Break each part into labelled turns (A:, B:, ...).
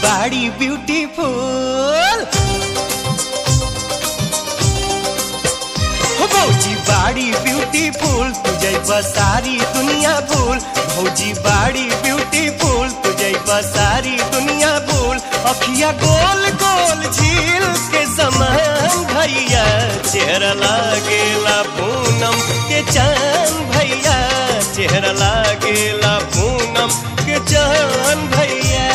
A: बाड़ी ब्यूटीफुल हो भौजी बाड़ी ब्यूटीफुल तुझे सारी दुनिया भूल भौजी बाड़ी ब्यूटीफुल तुझे सारी दुनिया भूल अखिया गोल गोल झील के समान भैया चेहरा लागेला पूनम के चांद भैया चेहरा लागेला पूनम के चांद भैया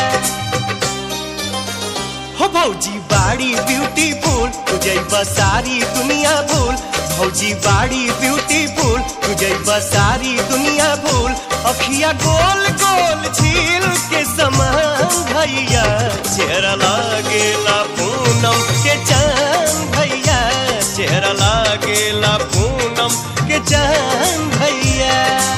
A: हो भौजी बाड़ी ब्यूटीफुल तुझे सारी दुनिया भूल भौजी बाड़ी ब्यूटीफुल तुझे सारी दुनिया भूल अखिया गोल गोल झील के समान भैया चेहरा लागेला पूनम के चांद भैया चेहरा लागेला पूनम के चांद भैया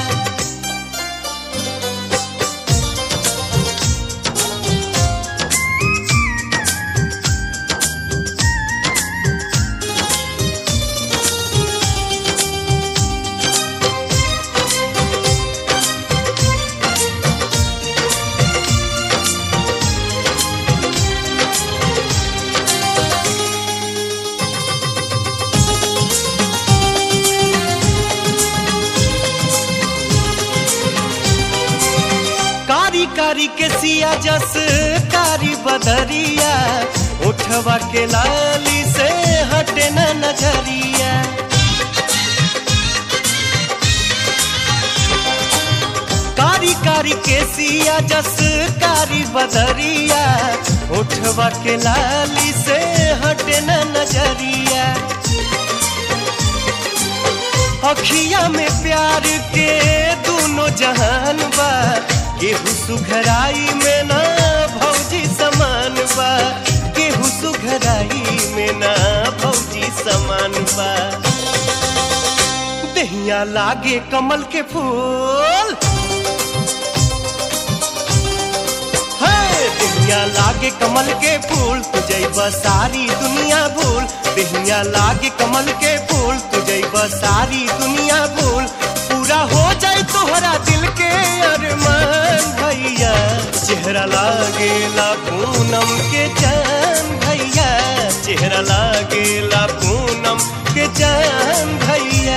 A: कारी कारी के सिया जस कारी बदरिया उठवा के लाली से हटे न नजरिया कारी कारी के सिया जस कारी बदरिया उठवा के लाली से हटे न नजरिया अखिया में प्यार के दोनों जहान बा केहू सुघराई में ना भौजी समान बा केहू सुघराई में ना भौजी समान बा दहिया लागे कमल के फूल है, दहिया लागे कमल के फूल तुझे सारी दुनिया भूल दहिया लागे कमल के फूल तुझे सारी दुनिया भूल पूरा हो जाए तोहरा दिल के अरमान भैया चेहरा लागेला पूनम के जान भैया चेहरा लागेला पूनम के जान भैया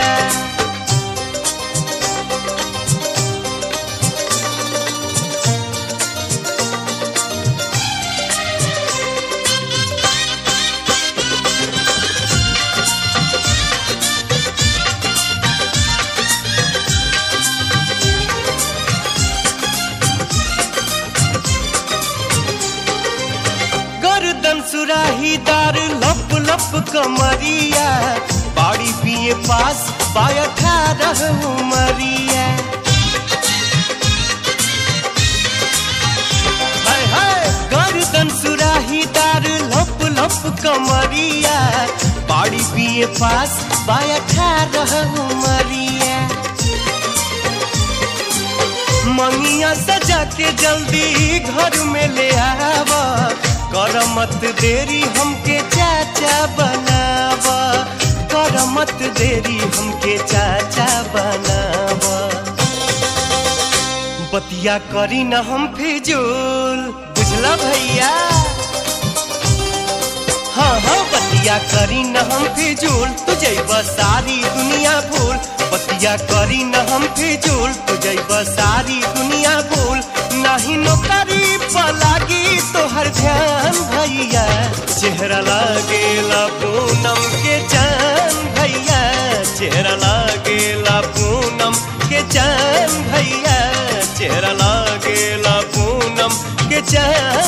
A: गर्दन सुराहीदार लप लप कमरिया बाड़ी पिए पास पाया खा रहू मरिया हाय हाय गर्दन सुराहीदार लप लप कमरिया बाड़ी पिए पास पाया खा रहू मरिया मंगिया सजा के जल्दी घर में ले आवा कर मत देरी हमके चाचा बनावा कर मत देरी हमके चाचा बनावा बतिया करी न हम फिजूल बुझला भैया हाँ हाँ बतिया करी न हम फिजूल तुझे सारी दुनिया भूल बतिया करी न हम फिजूल तुझे सारी दुनिया भूल नहीं नौकरी पलागी तोहर ध्यान भैया चेहरा लागेला पूनम के जान भैया चेहरा लागेला पूनम के जान भैया चेहरा लागेला पूनम के जान